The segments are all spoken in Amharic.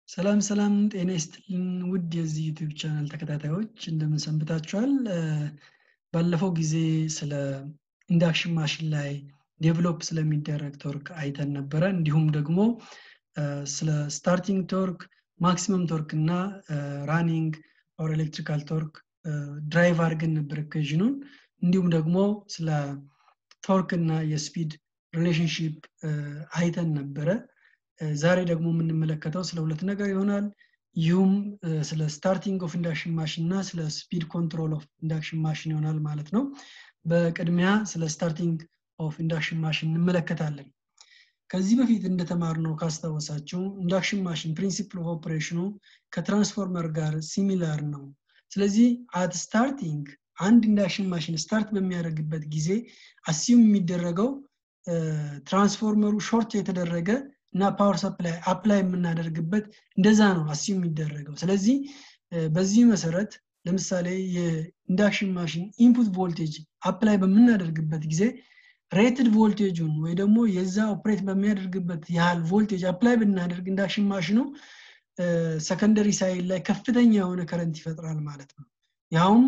ሰላም ሰላም ጤና ይስጥልን ውድ የዚህ ዩቲዩብ ቻናል ተከታታዮች እንደምን ሰንብታችኋል? ባለፈው ጊዜ ስለ ኢንዳክሽን ማሽን ላይ ዴቨሎፕ ስለሚደረግ ቶርክ አይተን ነበረ። እንዲሁም ደግሞ ስለ ስታርቲንግ ቶርክ፣ ማክሲመም ቶርክ እና ራኒንግ ኦር ኤሌክትሪካል ቶርክ ድራይቭ አድርገን ነበር ኢኩዌዥኑን። እንዲሁም ደግሞ ስለ ቶርክ እና የስፒድ ሪሌሽንሽፕ አይተን ነበረ። ዛሬ ደግሞ የምንመለከተው ስለ ሁለት ነገር ይሆናል። ይህም ስለ ስታርቲንግ ኦፍ ኢንዳክሽን ማሽን እና ስለ ስፒድ ኮንትሮል ኦፍ ኢንዳክሽን ማሽን ይሆናል ማለት ነው። በቅድሚያ ስለ ስታርቲንግ ኦፍ ኢንዳክሽን ማሽን እንመለከታለን። ከዚህ በፊት እንደተማርነው ካስታወሳችሁ ኢንዳክሽን ማሽን ፕሪንሲፕል ኦፍ ኦፕሬሽኑ ከትራንስፎርመር ጋር ሲሚላር ነው። ስለዚህ አት ስታርቲንግ አንድ ኢንዳክሽን ማሽን ስታርት በሚያደርግበት ጊዜ አሲዩም የሚደረገው ትራንስፎርመሩ ሾርት የተደረገ እና ፓወር ሰፕላይ አፕላይ የምናደርግበት እንደዛ ነው አሲዩም የሚደረገው። ስለዚህ በዚህ መሰረት ለምሳሌ የኢንዳክሽን ማሽን ኢንፑት ቮልቴጅ አፕላይ በምናደርግበት ጊዜ ሬትድ ቮልቴጁን ወይ ደግሞ የዛ ኦፕሬት በሚያደርግበት ያህል ቮልቴጅ አፕላይ ብናደርግ ኢንዳክሽን ማሽኑ ሰከንደሪ ሳይድ ላይ ከፍተኛ የሆነ ከረንት ይፈጥራል ማለት ነው። ያውም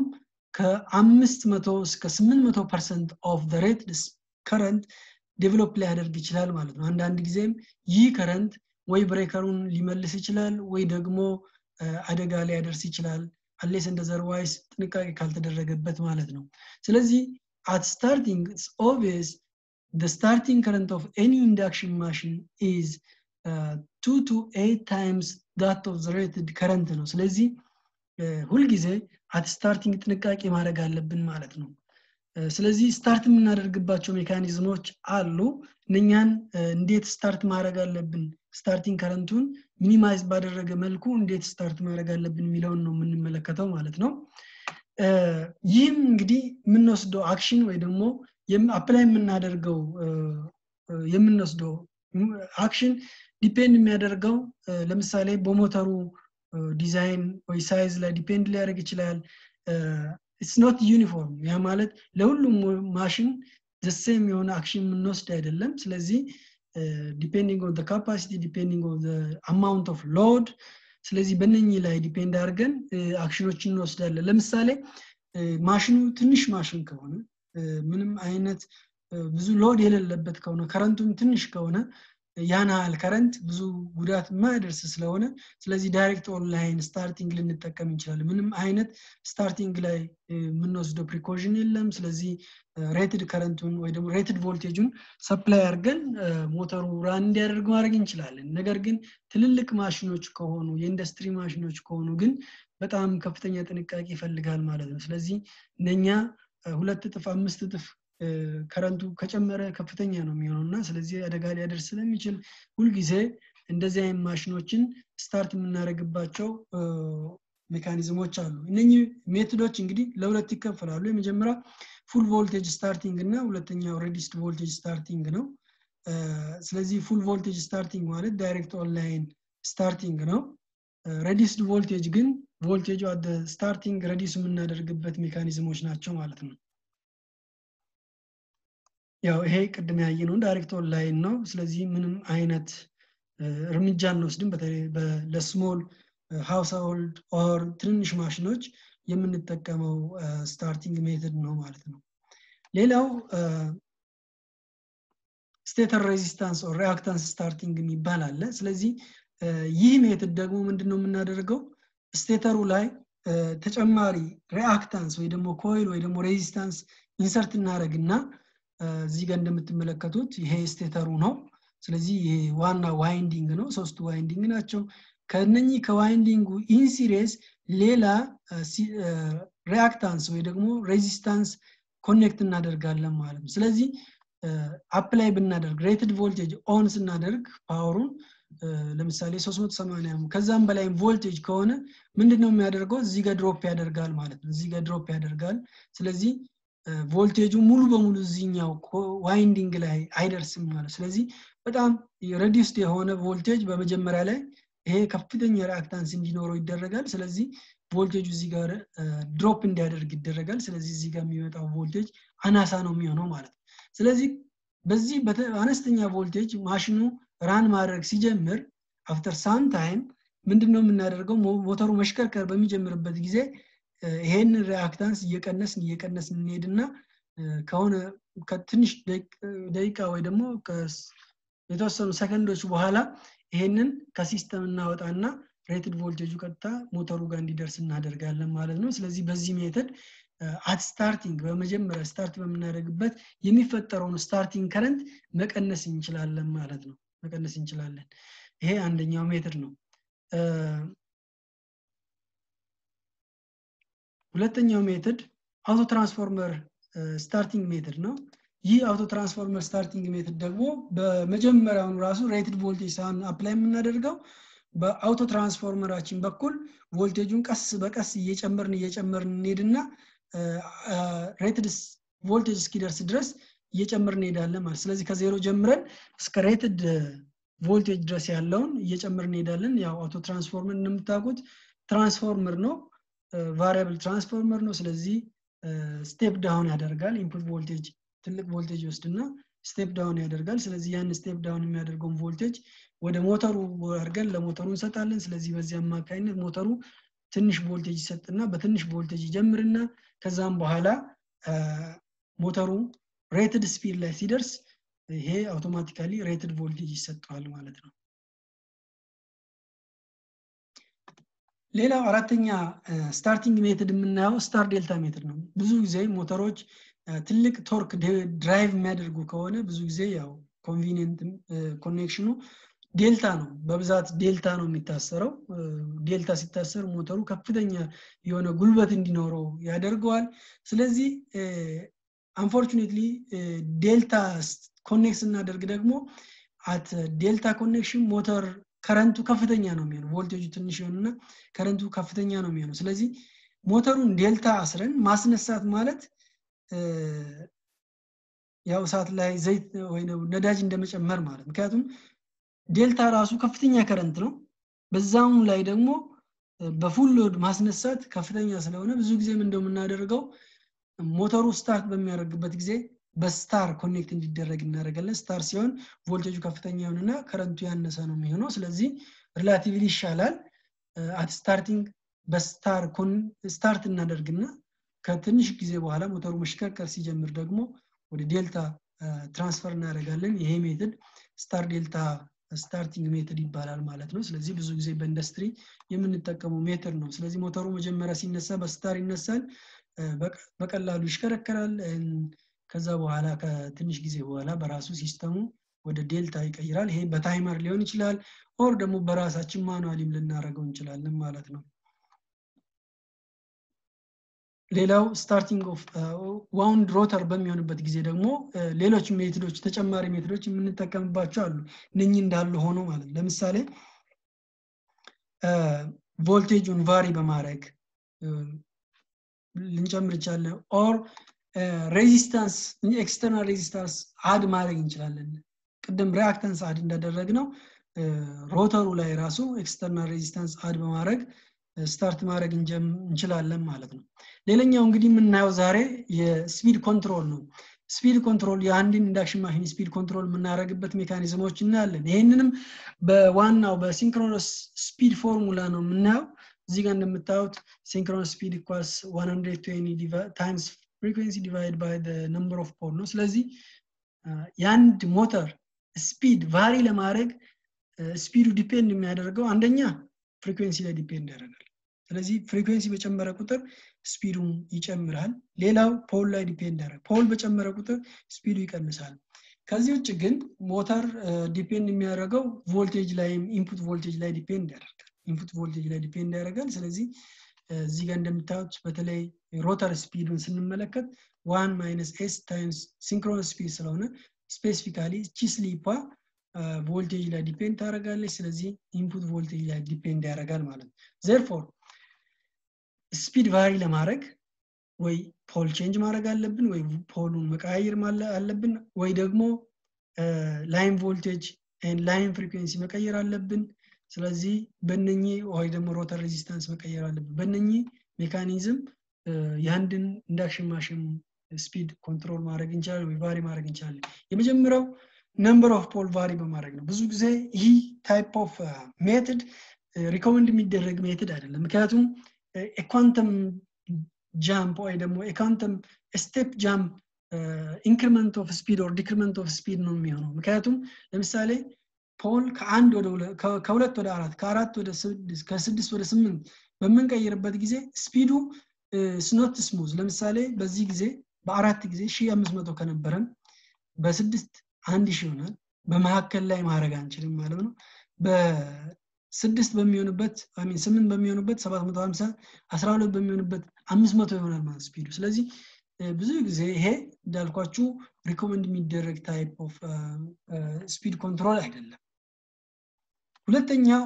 ከአምስት መቶ እስከ ስምንት መቶ ፐርሰንት ኦፍ ሬት ከረንት ዴቨሎፕ ሊያደርግ ይችላል ማለት ነው። አንዳንድ ጊዜም ይህ ከረንት ወይ ብሬከሩን ሊመልስ ይችላል ወይ ደግሞ አደጋ ሊያደርስ ይችላል። አሌስ እንደ ዘርዋይስ ጥንቃቄ ካልተደረገበት ማለት ነው። ስለዚህ at starting it's obvious the starting current of any induction machine is uh, 2 to 8 times that of the rated current ነው ስለዚህ ሁልጊዜ አት ስታርቲንግ ጥንቃቄ ማድረግ አለብን ማለት ነው ስለዚህ ስታርት የምናደርግባቸው ሜካኒዝሞች አሉ እነኛን እንዴት ስታርት ማድረግ አለብን ስታርቲንግ ከረንቱን ሚኒማይዝ ባደረገ መልኩ እንዴት ስታርት ማድረግ አለብን የሚለውን ነው የምንመለከተው ማለት ነው ይህም እንግዲህ የምንወስደው አክሽን ወይ ደግሞ አፕላይ የምናደርገው የምንወስደው አክሽን ዲፔንድ የሚያደርገው ለምሳሌ በሞተሩ ዲዛይን ወይ ሳይዝ ላይ ዲፔንድ ሊያደርግ ይችላል ኢትስ ኖት ዩኒፎርም ያ ማለት ለሁሉም ማሽን ዘሴም የሆነ አክሽን የምንወስድ አይደለም ስለዚህ ዲፔንዲንግ ኦን ካፓሲቲ ዲፔንዲንግ ኦን አማውንት ኦፍ ሎድ ስለዚህ በነኚህ ላይ ዲፔንድ አድርገን አክሽኖችን እንወስዳለን ለምሳሌ ማሽኑ ትንሽ ማሽን ከሆነ ምንም አይነት ብዙ ሎድ የሌለበት ከሆነ ከረንቱም ትንሽ ከሆነ ያን ያህል ከረንት ብዙ ጉዳት የማያደርስ ስለሆነ ስለዚህ ዳይሬክት ኦንላይን ስታርቲንግ ልንጠቀም እንችላለን ምንም አይነት ስታርቲንግ ላይ የምንወስደው ፕሪኮዥን የለም ስለዚህ ሬትድ ከረንቱን ወይ ደግሞ ሬትድ ቮልቴጁን ሰፕላይ አድርገን ሞተሩ ራን እንዲያደርግ ማድረግ እንችላለን ነገር ግን ትልልቅ ማሽኖች ከሆኑ የኢንዱስትሪ ማሽኖች ከሆኑ ግን በጣም ከፍተኛ ጥንቃቄ ይፈልጋል ማለት ነው ስለዚህ እነኛ ሁለት እጥፍ አምስት እጥፍ ከረንቱ ከጨመረ ከፍተኛ ነው የሚሆነው እና ስለዚህ አደጋ ሊያደርስ ስለሚችል ሁልጊዜ እንደዚህ አይነት ማሽኖችን ስታርት የምናደርግባቸው ሜካኒዝሞች አሉ እነኚህ ሜቶዶች እንግዲህ ለሁለት ይከፈላሉ የመጀመሪያ ፉል ቮልቴጅ ስታርቲንግ እና ሁለተኛው ሬዲስድ ቮልቴጅ ስታርቲንግ ነው ስለዚህ ፉል ቮልቴጅ ስታርቲንግ ማለት ዳይሬክት ኦንላይን ስታርቲንግ ነው ሬዲስድ ቮልቴጅ ግን ቮልቴጁ አደ ስታርቲንግ ረዲስ የምናደርግበት ሜካኒዝሞች ናቸው ማለት ነው ያው ይሄ ቅድም ያየነው ዳይሬክት ኦንላይን ነው ስለዚህ ምንም አይነት እርምጃ እንወስድም በተለይ ለስሞል ሃውስ ሆልድ ኦር ትንንሽ ማሽኖች የምንጠቀመው ስታርቲንግ ሜትድ ነው ማለት ነው ሌላው ስቴተር ሬዚስታንስ ኦር ሪአክታንስ ስታርቲንግ የሚባል አለ ስለዚህ ይህ ሜትድ ደግሞ ምንድን ነው የምናደርገው ስቴተሩ ላይ ተጨማሪ ሪአክታንስ ወይ ደግሞ ኮይል ወይ ደግሞ ሬዚስታንስ ኢንሰርት እናደረግና እዚህ ጋር እንደምትመለከቱት ይሄ ስቴተሩ ነው ስለዚህ ይሄ ዋና ዋይንዲንግ ነው ሶስቱ ዋይንዲንግ ናቸው ከነኚህ ከዋይንዲንጉ ኢንሲሪየስ ሌላ ሪአክታንስ ወይ ደግሞ ሬዚስታንስ ኮኔክት እናደርጋለን ማለት ነው ስለዚህ አፕላይ ብናደርግ ሬትድ ቮልቴጅ ኦን ስናደርግ ፓወሩን ለምሳሌ 380 ከዛም በላይ ቮልቴጅ ከሆነ ምንድነው የሚያደርገው እዚህ ጋር ድሮፕ ያደርጋል ማለት ነው እዚህ ጋር ድሮፕ ያደርጋል ስለዚህ ቮልቴጁ ሙሉ በሙሉ እዚህኛው ዋይንዲንግ ላይ አይደርስም ማለት ስለዚህ በጣም ረዲስድ የሆነ ቮልቴጅ በመጀመሪያ ላይ ይሄ ከፍተኛ ሪአክታንስ እንዲኖረው ይደረጋል ስለዚህ ቮልቴጁ እዚህ ጋር ድሮፕ እንዲያደርግ ይደረጋል ስለዚህ እዚህ ጋር የሚመጣው ቮልቴጅ አናሳ ነው የሚሆነው ማለት ነው ስለዚህ በዚህ አነስተኛ ቮልቴጅ ማሽኑ ራን ማድረግ ሲጀምር አፍተር ሳም ታይም ምንድን ነው የምናደርገው ሞተሩ መሽከርከር በሚጀምርበት ጊዜ ይሄንን ሪአክታንስ እየቀነስን እየቀነስን እንሄድና ከሆነ ከትንሽ ደቂቃ ወይ ደግሞ የተወሰኑ ሰከንዶች በኋላ ይሄንን ከሲስተም እናወጣና ሬትድ ቮልቴጁ ቀጥታ ሞተሩ ጋር እንዲደርስ እናደርጋለን ማለት ነው ስለዚህ በዚህ ሜተድ አት ስታርቲንግ በመጀመሪያ ስታርት በምናደርግበት የሚፈጠረውን ስታርቲንግ ከረንት መቀነስ እንችላለን ማለት ነው መቀነስ እንችላለን ይሄ አንደኛው ሜትድ ነው ሁለተኛው ሜትድ አውቶ ትራንስፎርመር ስታርቲንግ ሜትድ ነው ይህ አውቶ ትራንስፎርመር ስታርቲንግ ሜትድ ደግሞ በመጀመሪያውኑ ራሱ ሬትድ ቮልቴጅ ሳን አፕላይ የምናደርገው በአውቶ ትራንስፎርመራችን በኩል ቮልቴጁን ቀስ በቀስ እየጨመርን እየጨመርን እንሄድና ሬትድ ቮልቴጅ እስኪደርስ ድረስ እየጨመርን እንሄዳለን ማለት ስለዚህ ከዜሮ ጀምረን እስከ ሬትድ ቮልቴጅ ድረስ ያለውን እየጨመርን እንሄዳለን ያው አውቶ ትራንስፎርመር እንደምታውቁት ትራንስፎርመር ነው ቫሪያብል ትራንስፎርመር ነው ስለዚህ ስቴፕ ዳውን ያደርጋል ኢንፑት ቮልቴጅ ትልቅ ቮልቴጅ ይወስድና ስቴፕ ዳውን ያደርጋል ስለዚህ ያን ስቴፕ ዳውን የሚያደርገውን ቮልቴጅ ወደ ሞተሩ አድርገን ለሞተሩ እንሰጣለን ስለዚህ በዚህ አማካኝነት ሞተሩ ትንሽ ቮልቴጅ ይሰጥና በትንሽ ቮልቴጅ ይጀምርና ከዛም በኋላ ሞተሩ ሬትድ ስፒድ ላይ ሲደርስ ይሄ አውቶማቲካሊ ሬትድ ቮልቴጅ ይሰጠዋል ማለት ነው ሌላው አራተኛ ስታርቲንግ ሜትድ የምናየው ስታር ዴልታ ሜትድ ነው ብዙ ጊዜ ሞተሮች ትልቅ ቶርክ ድራይቭ የሚያደርጉ ከሆነ ብዙ ጊዜ ያው ኮንቪኒየንት ኮኔክሽኑ ዴልታ ነው በብዛት ዴልታ ነው የሚታሰረው ዴልታ ሲታሰር ሞተሩ ከፍተኛ የሆነ ጉልበት እንዲኖረው ያደርገዋል ስለዚህ አንፎርቹኔትሊ ዴልታ ኮኔክት ስናደርግ ደግሞ አት ዴልታ ኮኔክሽን ሞተር ከረንቱ ከፍተኛ ነው የሚሆነው ቮልቴጁ ትንሽ ይሆንና ከረንቱ ከፍተኛ ነው የሚሆነው ስለዚህ ሞተሩን ዴልታ አስረን ማስነሳት ማለት ያው እሳት ላይ ዘይት ወይ ነዳጅ እንደመጨመር ማለት ምክንያቱም ዴልታ ራሱ ከፍተኛ ከረንት ነው በዛም ላይ ደግሞ በፉል ሎድ ማስነሳት ከፍተኛ ስለሆነ ብዙ ጊዜም እንደምናደርገው ሞተሩ ስታርት በሚያደርግበት ጊዜ በስታር ኮኔክት እንዲደረግ እናደርጋለን ስታር ሲሆን ቮልቴጁ ከፍተኛ ይሆንና ከረንቱ ያነሰ ነው የሚሆነው ስለዚህ ሪላቲቭሊ ይሻላል አት ስታርቲንግ በስታር ስታርት እናደርግና ከትንሽ ጊዜ በኋላ ሞተሩ መሽከርከር ሲጀምር ደግሞ ወደ ዴልታ ትራንስፈር እናደርጋለን ይሄ ሜትድ ስታር ዴልታ ስታርቲንግ ሜትድ ይባላል ማለት ነው ስለዚህ ብዙ ጊዜ በኢንዱስትሪ የምንጠቀመው ሜትድ ነው ስለዚህ ሞተሩ መጀመሪያ ሲነሳ በስታር ይነሳል በቀላሉ ይሽከረከራል ከዛ በኋላ ከትንሽ ጊዜ በኋላ በራሱ ሲስተሙ ወደ ዴልታ ይቀይራል ይሄ በታይመር ሊሆን ይችላል ኦር ደግሞ በራሳችን ማኑዋሊም ልናደረገው እንችላለን ማለት ነው ሌላው ስታርቲንግ ኦፍ ዋውንድ ሮተር በሚሆንበት ጊዜ ደግሞ ሌሎች ሜትዶች ተጨማሪ ሜትዶች የምንጠቀምባቸው አሉ እነኚህ እንዳሉ ሆኖ ማለት ለምሳሌ ቮልቴጁን ቫሪ በማድረግ ልንጨምር ይቻለን ኦር ሬዚስታንስ ኤክስተርናል ሬዚስታንስ አድ ማድረግ እንችላለን ቅድም ሪአክተንስ አድ እንዳደረግ ነው ሮተሩ ላይ ራሱ ኤክስተርናል ሬዚስታንስ አድ በማድረግ ስታርት ማድረግ እንችላለን ማለት ነው ሌላኛው እንግዲህ የምናየው ዛሬ የስፒድ ኮንትሮል ነው ስፒድ ኮንትሮል የአንድን ኢንዳክሽን ማሽን ስፒድ ኮንትሮል የምናደረግበት ሜካኒዝሞች እናያለን ይህንንም በዋናው በሲንክሮነስ ስፒድ ፎርሙላ ነው የምናየው እዚህ ጋር እንደምታዩት ሲንክሮነስ ስፒድ ኢኳልስ 120 ታይምስ ፍሪኩንሲ ዲቫይድ ባይ ነምበር ኦፍ ፖል ነው ስለዚህ የአንድ ሞተር ስፒድ ቫሪ ለማድረግ ስፒዱ ዲፔንድ የሚያደርገው አንደኛ ፍሪኩንሲ ላይ ዲፔንድ ያደርጋል ስለዚህ ፍሪኩንሲ በጨመረ ቁጥር ስፒዱም ይጨምራል ሌላው ፖል ላይ ዲፔንድ ያደርጋል ፖል በጨመረ ቁጥር ስፒዱ ይቀንሳል ከዚህ ውጭ ግን ሞተር ዲፔንድ የሚያደርገው ቮልቴጅ ላይም ኢንፑት ቮልቴጅ ላይ ዲፔንድ ያደርጋል ኢንፑት ቮልቴጅ ላይ ዲፔንድ ያደርጋል ስለዚህ እዚህ ጋር እንደምታዩት በተለይ ሮተር ስፒዱን ስንመለከት ዋን ማይነስ ኤስ ታይምስ ሲንክሮነስ ስፒድ ስለሆነ ስፔሲፊካሊ እቺ ስሊፓ ቮልቴጅ ላይ ዲፔንድ ታደረጋለች ስለዚህ ኢንፑት ቮልቴጅ ላይ ዲፔንድ ያደርጋል ማለት ነው ዘርፎር ስፒድ ቫሪ ለማድረግ ወይ ፖል ቼንጅ ማድረግ አለብን ወይ ፖሉን መቀያየር አለብን ወይ ደግሞ ላይን ቮልቴጅ ላይን ፍሪኩንሲ መቀየር አለብን ስለዚህ በነኚህ ወይ ደግሞ ሮተር ሬዚስታንስ መቀየር አለብን በነኚህ ሜካኒዝም የአንድን ኢንዳክሽን ማሽን ስፒድ ኮንትሮል ማድረግ እንችላለን ወይ ቫሪ ማድረግ እንችላለን የመጀመሪያው ነምበር ኦፍ ፖል ቫሪ በማድረግ ነው ብዙ ጊዜ ይህ ታይፕ ኦፍ ሜትድ ሪኮመንድ የሚደረግ ሜትድ አይደለም ምክንያቱም የኳንተም ጃምፕ ወይ ደግሞ የኳንተም ስቴፕ ጃምፕ ኢንክሪመንት ኦፍ ስፒድ ኦር ዲክሪመንት ኦፍ ስፒድ ነው የሚሆነው ምክንያቱም ለምሳሌ ፖል ከአንድ ወደ ከሁለት ወደ አራት ከአራት ወደ ስድስት ከስድስት ወደ ስምንት በምንቀይርበት ጊዜ ስፒዱ ስኖት ስሙዝ ለምሳሌ በዚህ ጊዜ በአራት ጊዜ ሺ አምስት መቶ ከነበረን በስድስት አንድ ሺህ ይሆናል በመካከል ላይ ማድረግ አንችልም ማለት ነው በስድስት በሚሆንበት ሚን ስምንት በሚሆንበት ሰባት መቶ ሀምሳ አስራ ሁለት በሚሆንበት አምስት መቶ ይሆናል ማለት ስፒዱ ስለዚህ ብዙ ጊዜ ይሄ እንዳልኳችሁ ሪኮመንድ የሚደረግ ታይፕ ኦፍ ስፒድ ኮንትሮል አይደለም ሁለተኛው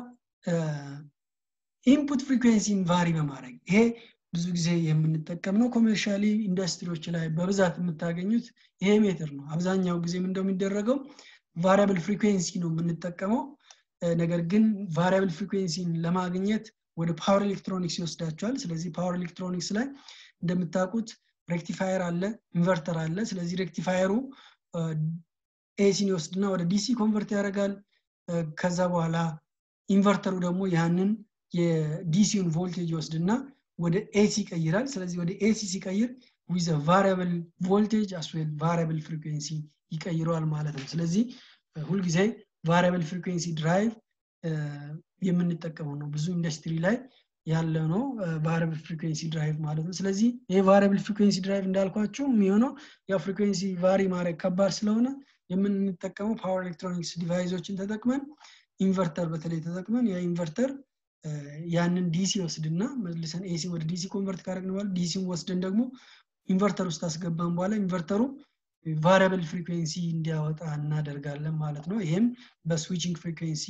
ኢንፑት ፍሪኩዌንሲን ቫሪ በማድረግ ይሄ ብዙ ጊዜ የምንጠቀም ነው ኮሜርሻሊ ኢንዱስትሪዎች ላይ በብዛት የምታገኙት ይሄ ሜትር ነው አብዛኛው ጊዜም እንደሚደረገው ቫሪያብል ፍሪኩዌንሲ ነው የምንጠቀመው ነገር ግን ቫሪያብል ፍሪኩዌንሲን ለማግኘት ወደ ፓወር ኤሌክትሮኒክስ ይወስዳቸዋል ስለዚህ ፓወር ኤሌክትሮኒክስ ላይ እንደምታውቁት ሬክቲፋየር አለ ኢንቨርተር አለ ስለዚህ ሬክቲፋየሩ ኤሲን ይወስድና ወደ ዲሲ ኮንቨርት ያደርጋል ከዛ በኋላ ኢንቨርተሩ ደግሞ ያንን የዲሲውን ቮልቴጅ ይወስድና ወደ ኤሲ ይቀይራል ስለዚህ ወደ ኤሲ ሲቀይር ዊዘ ቫሪያብል ቮልቴጅ አስዌል ቫሪያብል ፍሪኩዌንሲ ይቀይረዋል ማለት ነው ስለዚህ ሁልጊዜ ቫሪያብል ፍሪኩዌንሲ ድራይቭ የምንጠቀመው ነው ብዙ ኢንዱስትሪ ላይ ያለ ነው ቫሪያብል ፍሪኩዌንሲ ድራይቭ ማለት ነው ስለዚህ ይህ ቫሪያብል ፍሪኩዌንሲ ድራይቭ እንዳልኳችሁ የሚሆነው ያው ፍሪኩዌንሲ ቫሪ ማድረግ ከባድ ስለሆነ የምንጠቀመው ፓወር ኤሌክትሮኒክስ ዲቫይሶችን ተጠቅመን ኢንቨርተር በተለይ ተጠቅመን ያ ኢንቨርተር ያንን ዲሲ ወስድና መልሰን ኤሲ ወደ ዲሲ ኮንቨርት ካደረግን በኋላ ዲሲን ወስደን ደግሞ ኢንቨርተር ውስጥ አስገባን በኋላ ኢንቨርተሩ ቫሪያብል ፍሪኩዌንሲ እንዲያወጣ እናደርጋለን ማለት ነው ይህም በስዊችንግ ፍሪኩዌንሲ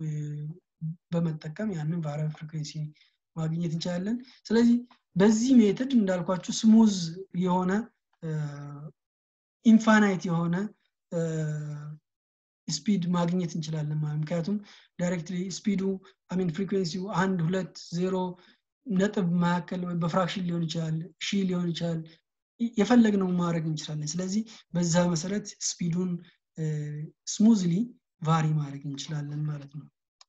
በመጠቀም ያንን ቫሪያብል ፍሪኩዌንሲ ማግኘት እንችላለን ስለዚህ በዚህ ሜትድ እንዳልኳችሁ ስሙዝ የሆነ ኢንፋናይት የሆነ ስፒድ ማግኘት እንችላለን ማለት ምክንያቱም ዳይሬክትሊ ስፒዱ አሚን ፍሪኩዌንሲው አንድ ሁለት ዜሮ ነጥብ መካከል ወይ በፍራክሽን ሊሆን ይችላል ሺ ሊሆን ይችላል የፈለግነው ማድረግ እንችላለን ስለዚህ በዛ መሰረት ስፒዱን ስሙዝሊ ቫሪ ማድረግ እንችላለን ማለት ነው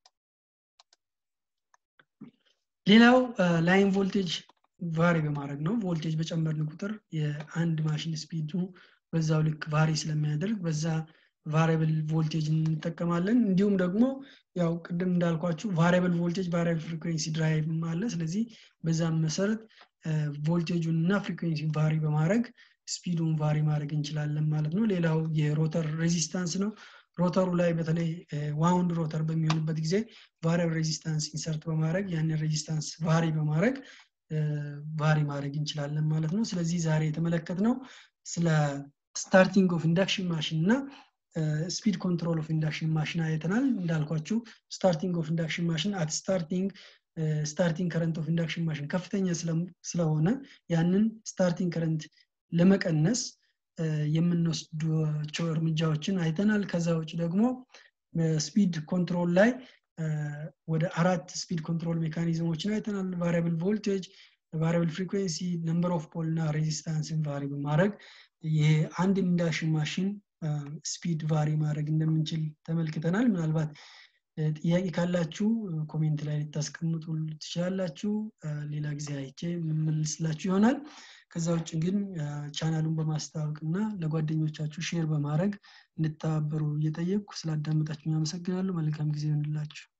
ሌላው ላይን ቮልቴጅ ቫሪ በማድረግ ነው ቮልቴጅ በጨመርን ቁጥር የአንድ ማሽን ስፒዱ በዛው ልክ ቫሪ ስለሚያደርግ በዛ ቫሪያብል ቮልቴጅ እንጠቀማለን እንዲሁም ደግሞ ያው ቅድም እንዳልኳችሁ ቫሪያብል ቮልቴጅ ቫሪያብል ፍሪኩዌንሲ ድራይቭ አለ ስለዚህ በዛም መሰረት ቮልቴጁን እና ፍሪኩዌንሲ ቫሪ በማድረግ ስፒዱን ቫሪ ማድረግ እንችላለን ማለት ነው ሌላው የሮተር ሬዚስታንስ ነው ሮተሩ ላይ በተለይ ዋውንድ ሮተር በሚሆንበት ጊዜ ቫሪያብል ሬዚስታንስ ኢንሰርት በማድረግ ያንን ሬዚስታንስ ቫሪ በማድረግ ቫሪ ማድረግ እንችላለን ማለት ነው ስለዚህ ዛሬ የተመለከት ነው ስለ ስታርቲንግ ኦፍ ኢንዳክሽን ማሽን እና ስፒድ ኮንትሮል ኦፍ ኢንዳክሽን ማሽን አይተናል እንዳልኳችሁ ስታርቲንግ ኦፍ ኢንዳክሽን ማሽን አት ስታርቲንግ ስታርቲንግ ከረንት ኦፍ ኢንዳክሽን ማሽን ከፍተኛ ስለሆነ ያንን ስታርቲንግ ከረንት ለመቀነስ የምንወስዷቸው እርምጃዎችን አይተናል ከዛ ውጭ ደግሞ ስፒድ ኮንትሮል ላይ ወደ አራት ስፒድ ኮንትሮል ሜካኒዝሞችን አይተናል ቫሪያብል ቮልቴጅ ቫሪያብል ፍሪኩዌንሲ ነምበር ኦፍ ፖል እና ሬዚስታንስን ቫሪ በማድረግ የአንድ ኢንዳክሽን ማሽን ስፒድ ቫሪ ማድረግ እንደምንችል ተመልክተናል ምናልባት ጥያቄ ካላችሁ ኮሜንት ላይ ልታስቀምጡ ትችላላችሁ ሌላ ጊዜ አይቼ የምመልስላችሁ ይሆናል ከዛ ውጭ ግን ቻናሉን በማስታወቅ እና ለጓደኞቻችሁ ሼር በማድረግ እንድተባበሩ እየጠየቅኩ ስላዳመጣችሁ አመሰግናለሁ መልካም ጊዜ ይሆንላችሁ